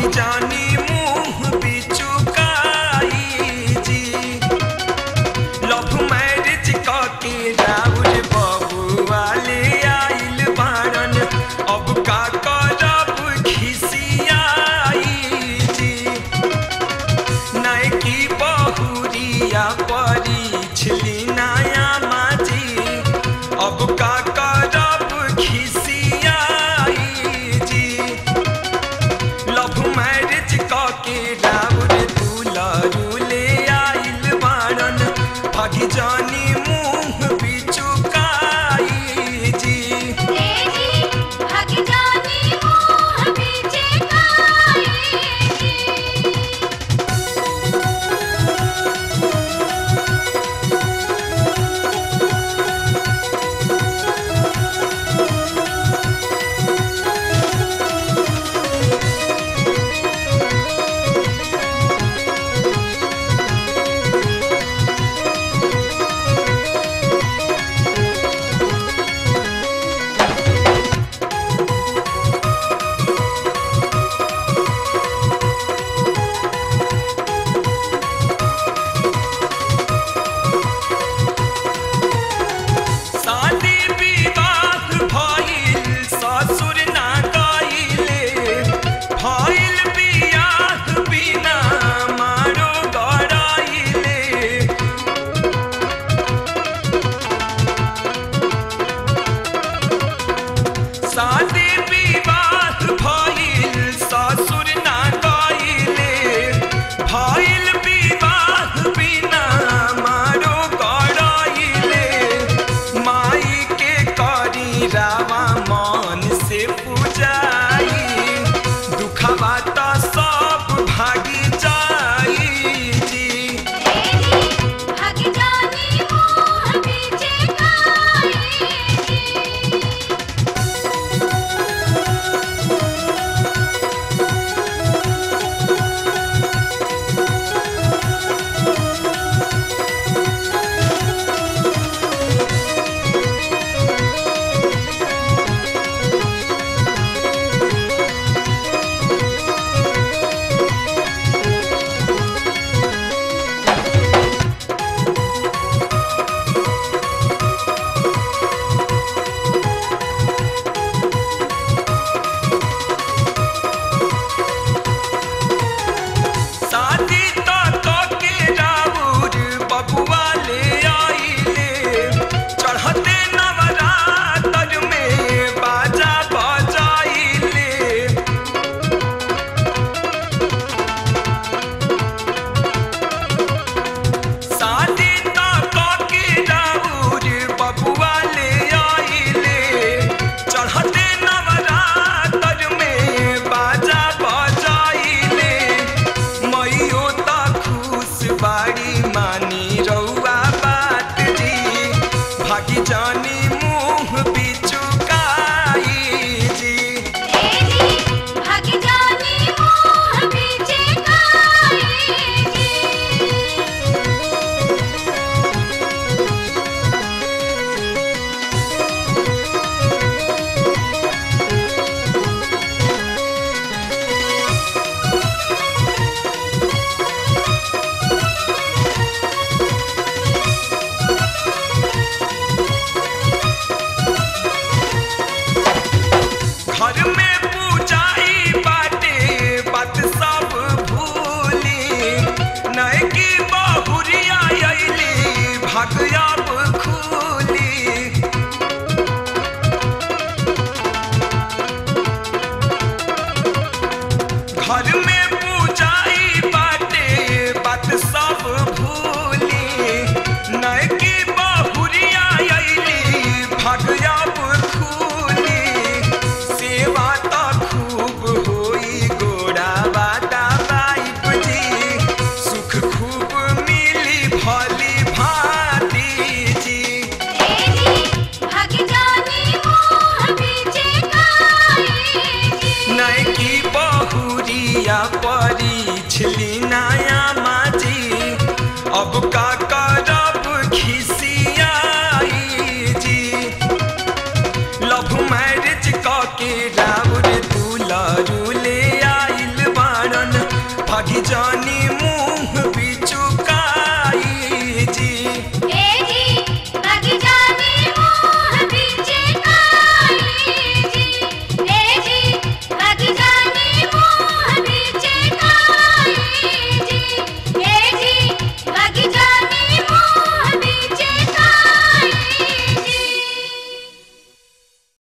भागी जानी मुंह बिचुकाई जी लव मैरिज के राउर बबुआ ले आइल बारन अब का करब खिसियाई जी नैकी बहुरिया परिछली नया माजी अब का करब खिसियाई जी लव मैरिज के राउर दुलरू ले आइल बारन भागी जानी मुंह बिचुकाई जी तेरी भाग जानी मोह बीचे काई जी शादी विवाह भइल ससुर ना गइले भइल बियाह बिना मारो गराइले शादी विवाह भइल ससुर ना गइले भइल विवाह बिना मारो गराइले माई के करी रावा मन से पूजाई दुखवा त सब भागी जाई जी तेरी भाग जानी मोह बीचे काई जी शादी त के राउर बबुआ ले आइले चढ़ते नवरात्र में बाजा बजाइले शादी त के राउर बबुआ ले आइले चढ़ते नवरात्र में बाजा बजाइले मैयो त खुश बाड़ी मानी रउआ बात जी भागी जानी मुंह बिचुकाई जी तेरी भाग जानी मोह बीचे काई जी घर में पूजाई बाटे बात सब भूली नैकी बहुरिया अइली भागया